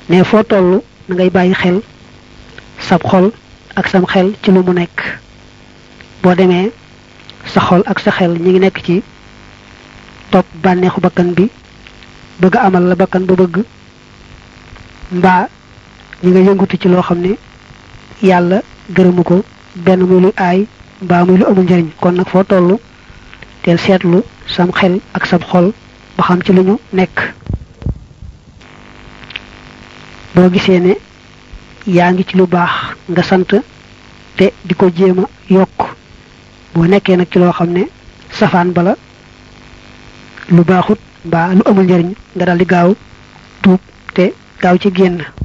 ne foo toll na ngay bàyyi xel sab xol ak sam xel ci lu mu nekk boo demee sa xol ak sa xel ñi ngi nekk ci topp bànneexu bakkan bi bëgg amal la bakkan ba bëgg mbaa ñi nga yëngutu ci loo xam ne yàlla gërëmu ko benn muy lu aay mbaa muy lu amul njëriñ kon nag foo toll teel seetlu sam xel ak sam xol ba xam ci lu ñu nekk boo gisee ne yaa ngi ci lu baax nga sant te di ko jéem a yokk boo nekkee nag ci loo xam ne safaan bala lu baaxut mbaa lu amul njëriñ nga daldi gaaw tuub te gaaw ci génn